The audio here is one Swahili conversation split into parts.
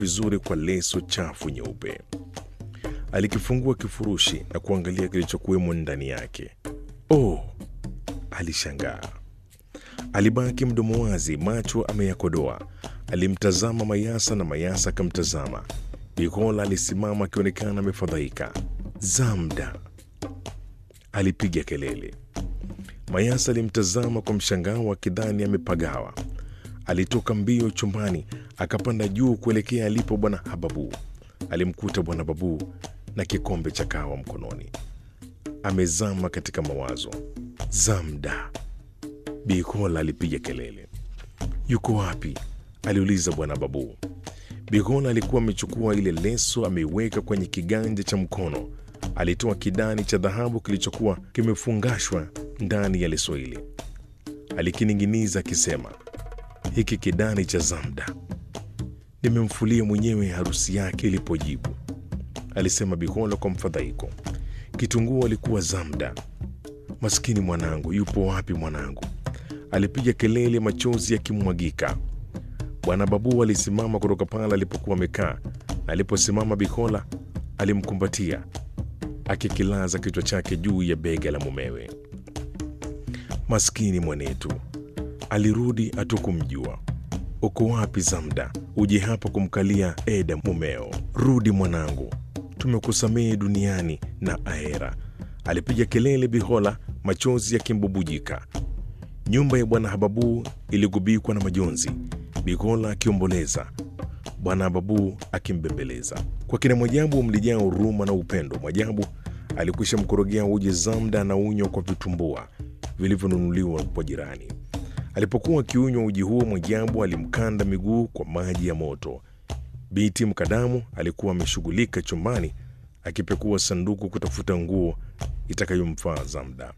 vizuri kwa leso chafu nyeupe. Alikifungua kifurushi na kuangalia kilichokuwemo ndani yake. Oh, alishangaa. Alibaki mdomo wazi, macho ameyakodoa. Alimtazama Mayasa na Mayasa akamtazama. Bikola alisimama akionekana amefadhaika. Zamda, alipiga kelele. Mayasa alimtazama kwa mshangao akidhani amepagawa. Alitoka mbio chumbani akapanda juu kuelekea alipo bwana Hababu. Alimkuta bwana Babu na kikombe cha kahawa mkononi, amezama katika mawazo. Zamda, Bikola alipiga kelele. Yuko wapi? aliuliza bwana Babu. Bikola alikuwa amechukua ile leso ameiweka kwenye kiganja cha mkono. Alitoa kidani cha dhahabu kilichokuwa kimefungashwa ndani ya leso ile, alikining'iniza akisema, hiki kidani cha Zamda nimemfulia mwenyewe harusi yake ilipojibu, alisema Bikola kwa mfadhaiko. Kitunguu alikuwa Zamda. Maskini mwanangu, yupo wapi mwanangu? Alipiga kelele, machozi yakimwagika. Bwana Babu alisimama kutoka pale alipokuwa amekaa, na aliposimama Bikola alimkumbatia akikilaza kichwa chake juu ya bega la mumewe. Maskini mwanetu, alirudi hatukumjua. Uko wapi Zamda? Uje hapa kumkalia Eda mumeo. Rudi mwanangu, tumekusamehe duniani na ahera. Alipiga kelele Bihola, machozi yakimbubujika. Nyumba ya bwana Hababu iligubikwa na majonzi, Bihola akiomboleza, bwana Hababu akimbembeleza. Kwa kina Mwajabu mlijaa huruma na upendo. Mwajabu alikwisha mkorogea uji Zamda na unywa kwa vitumbua vilivyonunuliwa kwa jirani. Alipokuwa akiunywa uji huo, Mwajabu alimkanda miguu kwa maji ya moto. Binti Mkadamu alikuwa ameshughulika chumbani akipekua sanduku kutafuta nguo itakayomfaa Zamda.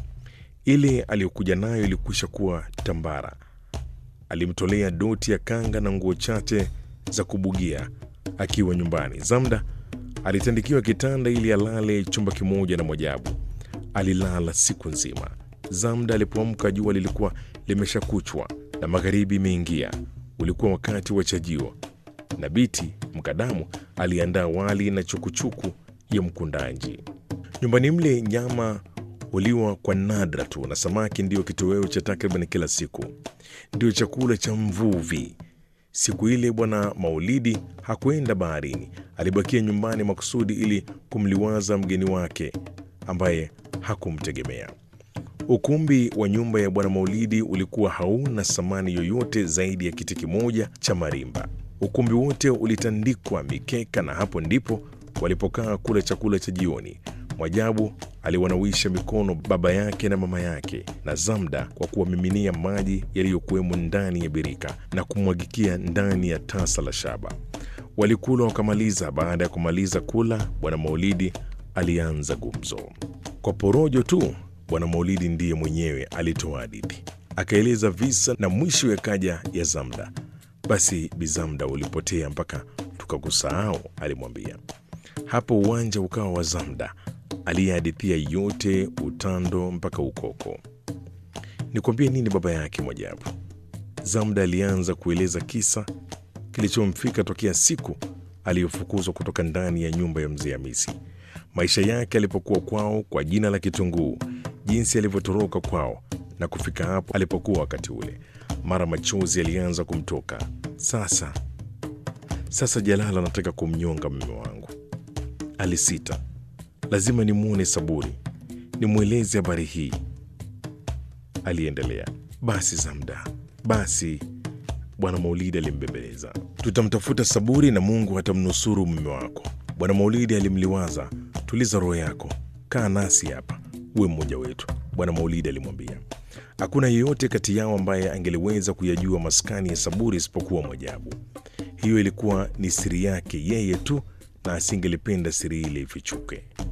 Ile aliyokuja nayo ilikwisha kuwa tambara. Alimtolea doti ya kanga na nguo chache za kubugia akiwa nyumbani. Zamda alitandikiwa kitanda ili alale chumba kimoja na Mwajabu. Alilala siku nzima. Zamda alipoamka jua lilikuwa limeshakuchwa na magharibi imeingia. Ulikuwa wakati wa chajio, na Biti Mkadamu aliandaa wali na chukuchuku ya mkundanji. Nyumbani mle nyama huliwa kwa nadra tu, na samaki ndiyo kitoweo cha takriban kila siku, ndio chakula cha mvuvi. Siku ile Bwana Maulidi hakwenda baharini, alibakia nyumbani makusudi ili kumliwaza mgeni wake ambaye hakumtegemea. Ukumbi wa nyumba ya Bwana Maulidi ulikuwa hauna samani yoyote zaidi ya kiti kimoja cha marimba. Ukumbi wote ulitandikwa mikeka, na hapo ndipo walipokaa kula chakula cha jioni. Mwajabu aliwanawisha mikono baba yake na mama yake na Zamda kwa kuwamiminia maji yaliyokuwemo ndani ya birika na kumwagikia ndani ya tasa la shaba. Walikula wakamaliza. Baada ya kumaliza kula, Bwana Maulidi alianza gumzo kwa porojo tu. Bwana Maulidi ndiye mwenyewe alitoa hadithi, akaeleza visa na mwisho yakaja ya Zamda. Basi Bizamda ulipotea mpaka tukakusahau, alimwambia. Hapo uwanja ukawa wa Zamda aliyehadithia yote, utando mpaka ukoko. Nikwambie nini baba yake Mwajabu? Zamda alianza kueleza kisa kilichomfika tokea siku aliyofukuzwa kutoka ndani ya nyumba ya mzee Hamisi, maisha yake alipokuwa kwao kwa jina la Kitunguu, jinsi alivyotoroka kwao na kufika hapo alipokuwa wakati ule. Mara machozi alianza kumtoka. Sasa sasa, Jalala anataka kumnyonga mume wangu, alisita. Lazima nimwone Saburi, nimweleze habari hii, aliendelea. Basi Zamda, basi Bwana Maulidi alimbembeleza. Tutamtafuta Saburi na Mungu atamnusuru mume wako. Bwana Maulidi alimliwaza. Tuliza roho yako, kaa nasi hapa, uwe mmoja wetu, Bwana Maulidi alimwambia. Hakuna yeyote kati yao ambaye angeliweza kuyajua maskani ya Saburi isipokuwa Mwajabu. Hiyo ilikuwa ni siri yake yeye tu, na asingelipenda siri ile ifichuke.